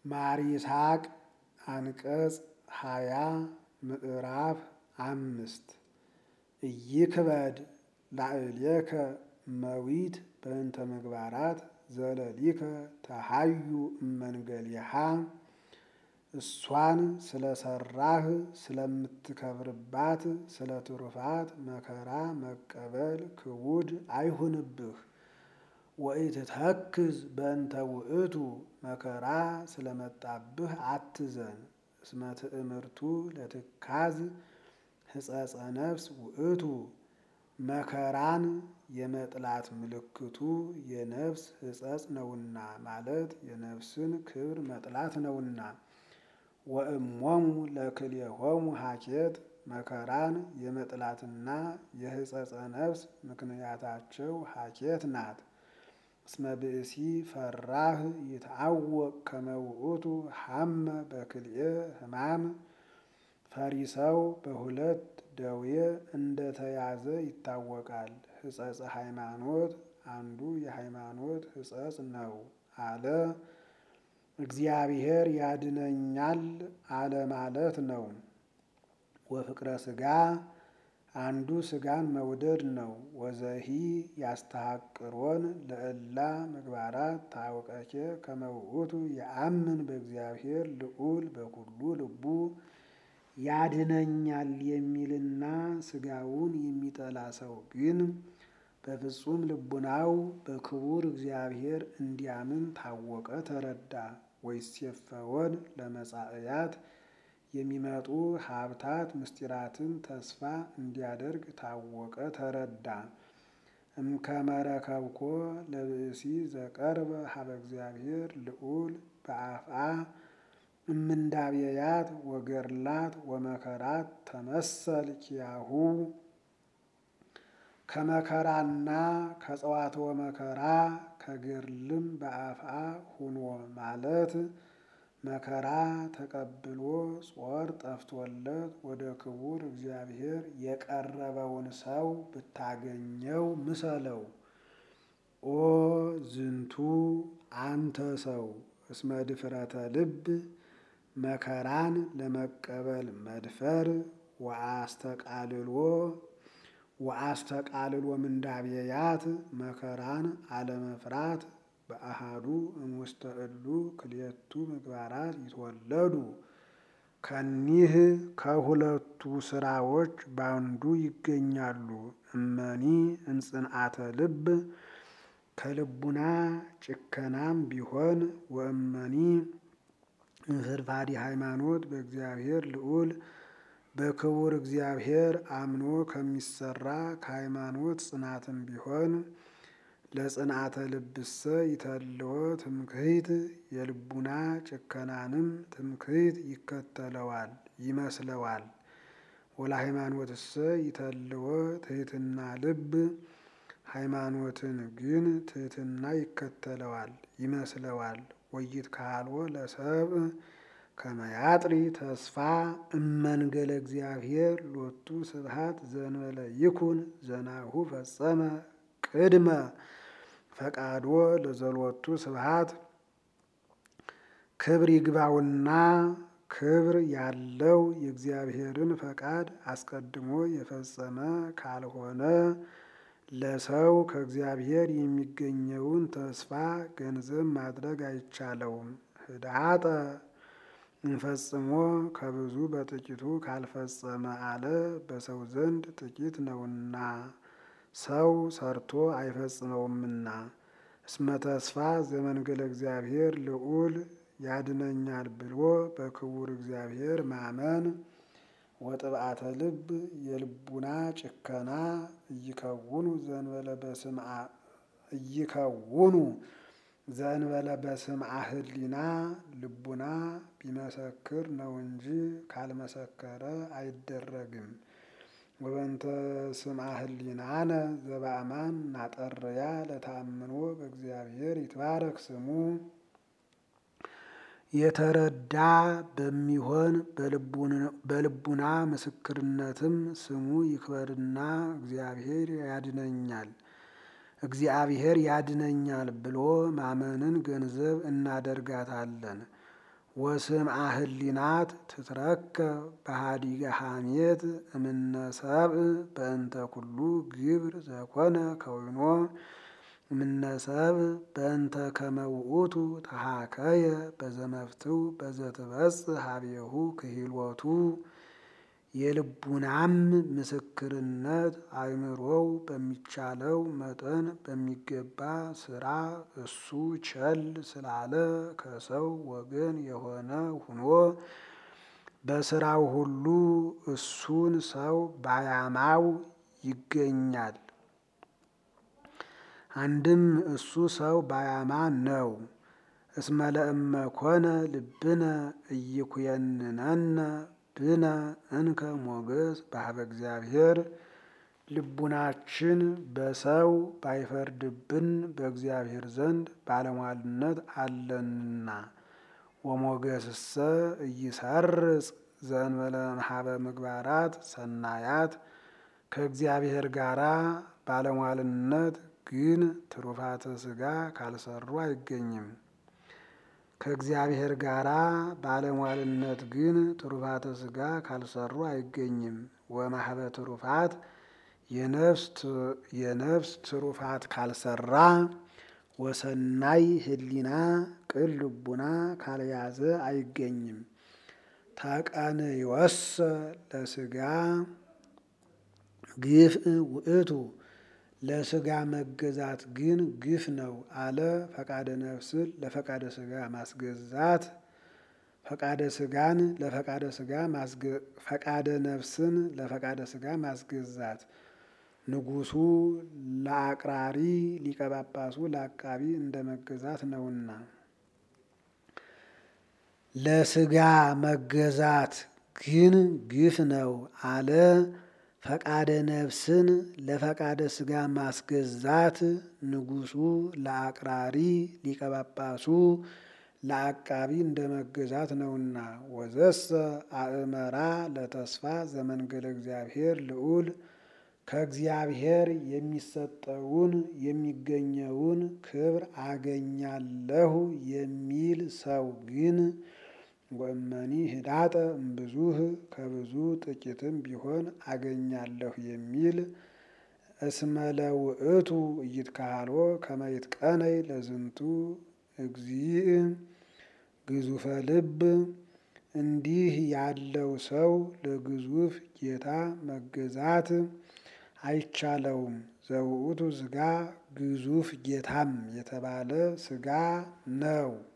ማር ይስሐቅ አንቀጽ ሃያ ምዕራፍ አምስት ኢይክበድ ላዕሌከ እመዊት በእንተ ምግባራት ዘለሊከ ተሃዩ እመንገሊሃ እሷን ስለሰራህ ስለምትከብርባት ስለ ትሩፋት መከራ መቀበል ክቡድ አይሁንብህ። ወኢትተክዝ በእንተ ውእቱ መከራ ስለመጣብህ አትዘን። እስመ ትእምርቱ ለትካዝ ሕጸጸ ነፍስ ውእቱ መከራን የመጥላት ምልክቱ የነፍስ ሕጸጽ ነውና ማለት የነፍስን ክብር መጥላት ነውና። ወእሞሙ ለክልኤሆሙ ሀኬት መከራን የመጥላትና የሕጸጸ ነፍስ ምክንያታቸው ሀኬት ናት። እስመ ብእሲ ፈራህ ይትዐወቅ ከመ ውእቱ ሐመ በክልኤ ሕማም ፈሪሰው በሁለት ደዌ እንደተያዘ ይታወቃል። ሕጸጸ ሃይማኖት አንዱ የሃይማኖት ሕጸጽ ነው አለ እግዚአብሔር ያድነኛል አለ ማለት ነው። ወፍቅረ ሥጋ አንዱ ሥጋን መውደድ ነው። ወዘሂ ያስተሐቅሮን ለእላ ምግባራት ታውቀኬ ከመ ውእቱ የአምን በእግዚአብሔር ልዑል በኩሉ ልቡ ያድነኛል የሚልና ሥጋውን የሚጠላ ሰው ግን በፍጹም ልቡናው በክቡር እግዚአብሔር እንዲያምን ታወቀ ተረዳ። ወይሴፈወን ለመጻእያት የሚመጡ ሀብታት ምስጢራትን ተስፋ እንዲያደርግ ታወቀ ተረዳ። እምከመረከብኮ ለብእሲ ዘቀርበ ሀበ እግዚአብሔር ልዑል በአፍአ እምንዳብየያት ወገርላት ወመከራት ተመሰል ኪያሁ ከመከራና ከጸዋትወ መከራ ከገርልም በአፍአ ሁኖ ማለት መከራ ተቀብሎ ጾር ጠፍቶለት ወደ ክቡር እግዚአብሔር የቀረበውን ሰው ብታገኘው ምሰለው። ኦ ዝንቱ አንተ ሰው እስመ ድፍረተ ልብ መከራን ለመቀበል መድፈር ወአስተቃልሎ ወአስተቃልሎ ምንዳብየያት መከራን አለመፍራት በአሃዱ እምውስተ እሉ ክልኤቱ ምግባራት ይትወለዱ ከኒህ ከሁለቱ ስራዎች ባንዱ ይገኛሉ። እመኒ እንጽንዓተ ልብ ከልቡና ጭከናም ቢሆን ወእመኒ እንፍርፋዲ ሃይማኖት በእግዚአብሔር ልዑል በክቡር እግዚአብሔር አምኖ ከሚሰራ ከሃይማኖት ጽናትም ቢሆን ለጽንዓተ ልብሰ ይተልዎ ትምክህት የልቡና ጭከናንም ትምክህት ይከተለዋል ይመስለዋል። ወለሃይማኖትሰ ይተልዎ ትሕትና ልብ ሃይማኖትን ግን ትሕትና ይከተለዋል ይመስለዋል። ወይትካልዎ ለሰብእ ከመ ያጥሪ ተስፋ እመንገለ እግዚአብሔር ሎቱ ስብሐት ዘእንበለ ይኩን ዘናሁ ፈጸመ ቅድመ ፈቃዶ ለዘሎቱ ስብሐት ክብር ይግባውና ክብር ያለው የእግዚአብሔርን ፈቃድ አስቀድሞ የፈጸመ ካልሆነ ለሰው ከእግዚአብሔር የሚገኘውን ተስፋ ገንዘብ ማድረግ አይቻለውም። ህዳጠ እንፈጽሞ ከብዙ በጥቂቱ ካልፈጸመ አለ በሰው ዘንድ ጥቂት ነውና ሰው ሰርቶ አይፈጽመውምና። እስመ ተስፋ ዘመንገለ እግዚአብሔር ልዑል ያድነኛል ብሎ በክቡር እግዚአብሔር ማመን ወጥብዓተ ልብ የልቡና ጭከና እይከውኑ ዘንበለ በስምዓ እይከውኑ ዘንበለ በስምዓ ህሊና ልቡና ቢመሰክር ነው እንጂ ካልመሰከረ አይደረግም። ወበንተ ስምዓ ህሊናነ ዘበአማን ናጠርያ ለተአምኖ በእግዚአብሔር ይትባረክ ስሙ የተረዳ በሚሆን በልቡና ምስክርነትም ስሙ ይክበርና እግዚአብሔር ያድነኛል እግዚአብሔር ያድነኛል ብሎ ማመንን ገንዘብ እናደርጋታለን። ወስምዐ ህሊናት ትትረከብ በሃዲገ ሐሜት እምነ ሰብእ በእንተ ኩሉ ግብር ዘኮነ ከዊኖ እምነ ሰብእ በእንተ ከመ ውእቱ ተሃከየ በዘመፍትው በዘትበጽሕ ሀቤሁ ክሂሎቱ የልቡናም ምስክርነት አእምሮው በሚቻለው መጠን በሚገባ ስራ እሱ ቸል ስላለ ከሰው ወገን የሆነ ሁኖ በስራው ሁሉ እሱን ሰው ባያማው ይገኛል። አንድም እሱ ሰው ባያማ ነው። እስመ ለእመ ኮነ ልብነ ኢይኩየንነነ ብነ እንከ ሞገስ በሀበ እግዚአብሔር ልቡናችን በሰው ባይፈርድብን በእግዚአብሔር ዘንድ ባለሟልነት አለንና። ወሞገስሰ ኢይሰርጽ ዘእንበለ እምኀበ ምግባራት ሰናያት ከእግዚአብሔር ጋራ ባለሟልነት ግን ትሩፋተ ሥጋ ካልሰሩ አይገኝም። ከእግዚአብሔር ጋራ ባለሟልነት ግን ትሩፋተ ሥጋ ካልሰሩ አይገኝም። ወማህበ ትሩፋት የነፍስ ትሩፋት ካልሰራ ወሰናይ ህሊና ቅን ልቡና ካልያዘ አይገኝም። ተቀንዮሰ ለሥጋ ግፍ ውእቱ ለሥጋ መገዛት ግን ግፍ ነው አለ። ፈቃደ ነፍስን ለፈቃደ ሥጋ ማስገዛት ፈቃደ ሥጋን ለፈቃደ ሥጋ ፈቃደ ነፍስን ለፈቃደ ሥጋ ማስገዛት ንጉሡ ለአቅራሪ ሊቀ ጳጳሱ ለአቃቢ እንደ መገዛት ነውና። ለሥጋ መገዛት ግን ግፍ ነው አለ። ፈቃደ ነፍስን ለፈቃደ ሥጋ ማስገዛት ንጉሡ ለአቅራሪ ሊቀ ጳጳሱ ለአቃቢ እንደ መገዛት ነውና። ወዘሰ አእመራ ለተስፋ ዘመንገለ እግዚአብሔር ልዑል ከእግዚአብሔር የሚሰጠውን የሚገኘውን ክብር አገኛለሁ የሚል ሰው ግን ወእመኒ ህዳጠ እምብዙህ ከብዙ ጥቂትም ቢሆን አገኛለሁ የሚል እስመ ለውእቱ ኢይትካህሎ ከመ ይትቀነይ ለዝንቱ እግዚእ ግዙፈ ልብ እንዲህ ያለው ሰው ለግዙፍ ጌታ መገዛት አይቻለውም። ዘውእቱ ሥጋ ግዙፍ ጌታም የተባለ ሥጋ ነው።